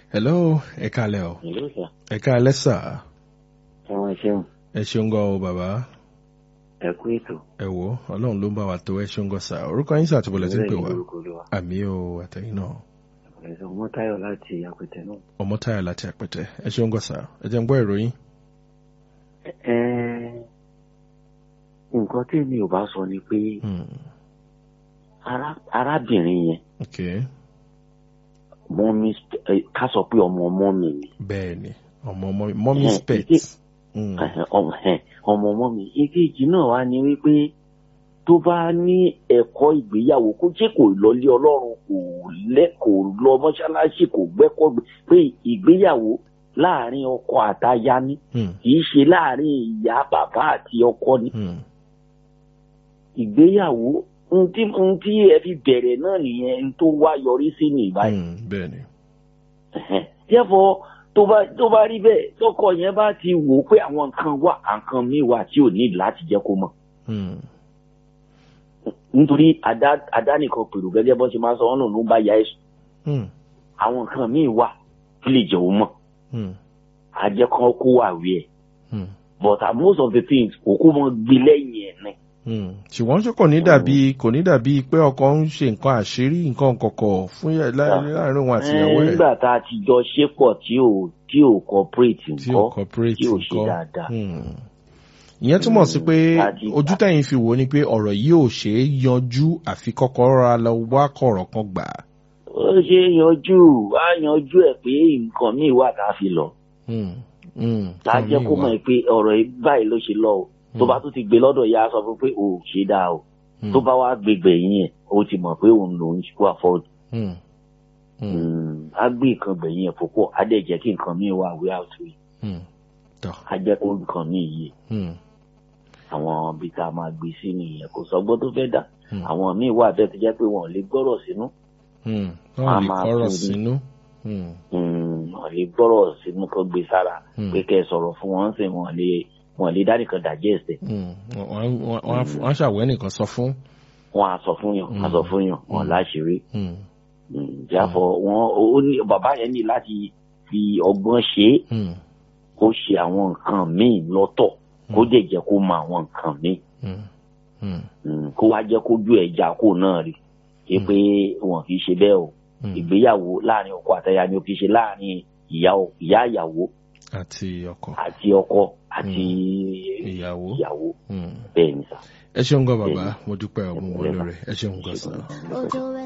hello ẹ kálẹ́ o Hello sir. ẹ kálẹ́ sà Ẹ̀wọ̀n ṣeun. ẹ ṣeun gan o bàbá Ẹ kú ètò. ẹ wò ọlọ́run ló ń bá wa tó ẹ ṣeun gan sà orúkọ yín sàtìbọ̀lẹ̀ tí ń pè wá Lórúkọ Olúwa. àmì o àtẹ̀yìn náà Ẹ̀sùn Mọ́táyọ̀ láti Apẹ̀tẹ̀ náà. ọmọ táyà láti àpẹtẹ ẹ ṣeun gan sà ẹ jẹ́ ń gbọ́ ìròyìn Ẹ nǹkan tí mi ò bá sọ ni pé Hmm, ará- arábìnrin yẹn ok mọ́mí ká sọ pé ọmọ ọmọ mi ni. bẹ́ẹ̀ ni ọmọ ọmọ mọ́mí Ẹ, spet ìdí- Hmm, Ẹ̀hẹ̀, ọmọ ẹ̀, ọmọ ọmọ mi. Èkejì náà wá ní wípé tó bá ní ẹ̀kọ́ ìgbéyàwó kó jẹ́ kó lọlé ọlọ́run kò lẹ́ kò lọ mọ́ṣáláṣí kò gbẹ́kọ̀ gbé pé ìgbéyàwó láàrin ọkọ àtaya ni hmm, kì í ṣe láàrin ìyá bàbá àti ọkọ ni hmm, ìgbéyàwó ohun tí ohun tí ẹ fi bẹ̀rẹ̀ náà nìyẹn ohun tó wá yọrí sí ní ìbáyìí. hmm, bẹ́ẹ̀ ni therefore tó bá tó bá rí bẹ́ẹ̀ tọkọ yẹn bá ti wò ó pé àwọn nǹkan wà nǹkan míì wà tí ò ní láti jẹ́ kó mọ̀ Hmm, nítorí àdá àdá nìkan pèrò gẹ́gẹ́ bọ́n ṣe máa ń sọ ọ́nà ló ń bá ya ẹ̀sùn hmm, àwọn nǹkan míì wà tó lè jẹ́ òun mọ̀ hmm, àjẹkọ́ kó wà wí ẹ̀ hmm, but uh, most of the things òkú mọ́ gbé lẹ́yìn ẹ̀ náà hmm. ṣùgbọ́n ṣé kò ní dàbí kò ní dàbí pé ọkọ ń ṣe nǹkan àṣírí nǹkan kọ̀kọ̀ fún yẹ láàrin láàrin òun àti ìyàwó ẹ̀ nígbà tá a ti jọ ṣe pọ̀ tí ò tí ò cooperate tí ò nǹkan cooperate tí ò ṣe nǹkan dáadáa. Hmm. ìyẹn túmọ̀ sí pé àti- ojú tẹ̀yìn fi wò ó ni pé ọ̀rọ̀ yìí ò ṣe é yanjú àfi kọ́kọ́ rọra lọ wá kọ̀rọ̀ kan gbà á. ó ṣe é yanjú á yanjú ẹ̀ pé nǹkan míì wà tá a fi lọ Hmm, hmm, tá a jẹ́ kó kan mọ̀ míì pé ọ̀rọ̀ yìí báyìí ló ṣe lọ o tó bá tún ti gbé lọ́dọ̀ ya sọ fún pé o ò ṣe dáa o wà. tó bá wá gbégbé yín ẹ̀ o ti mọ̀ pé òun lòún wà fọ́ọ̀dù Hmm, hmm, á gbé nǹkan gbẹ̀yìn ẹ̀ púpọ̀ á dẹ̀ jẹ́ kí nǹkan míì wà wí àtú yìí hmm, tọ́, á jẹ́ kó nǹkan míì yìí hmm, àwọn ibi tá a máa gbé sí nìyẹn kò sọgbọ́n tó fẹ́ dà Hmm. àwọn míì wà bẹ́ẹ̀ tó jẹ́ pé wọn ò lè gbọ́rọ̀ sínú hmm. a wọ́n lè máa kọ́rọ̀ tún ní. sínú. Hmm, Mm, wọn lè gbọ́rọ̀ sínú kó gbé sára Hmm. pé kẹ́ ẹ sọ̀rọ̀ fún wọn sì wọn lè wọn lè dánìkan digest ẹ̀ hmm. Wọ́n- wọ́n- wọ́n- wọ́n á ṣàwẹ́ nìkan sọ fún. wọn á sọ fún yàn á sọ fún yàn wọn láṣìírí Hmm, jáfọ wọn ó ní bàbá yẹn ní láti fi ọgbọ́n ṣe é hmm, kó ṣe àwọn nǹkan míì lọ́tọ̀ kó dẹ̀ jẹ́ kó mọ àwọn nǹkan míì hmm, hmm, Mm, kó wá jẹ́ kójú ẹ̀ já kó náà rí i pé wọn kì í ṣe bẹ́ẹ̀ o hmm. ìgbéyàwó láàrin ọkọ àtaya ni ó kì í ṣe láàrin ìyá ìyá ìyàwó àti ọkọ àti ọkọ àti ìyàwó. ìyàwó Hmm. bẹ́ẹ̀ ni sà. ẹ ṣeun gan bàbá mo dúpẹ́ ọmọ wọlé rẹ ẹ ṣeun gan sàn. Ojo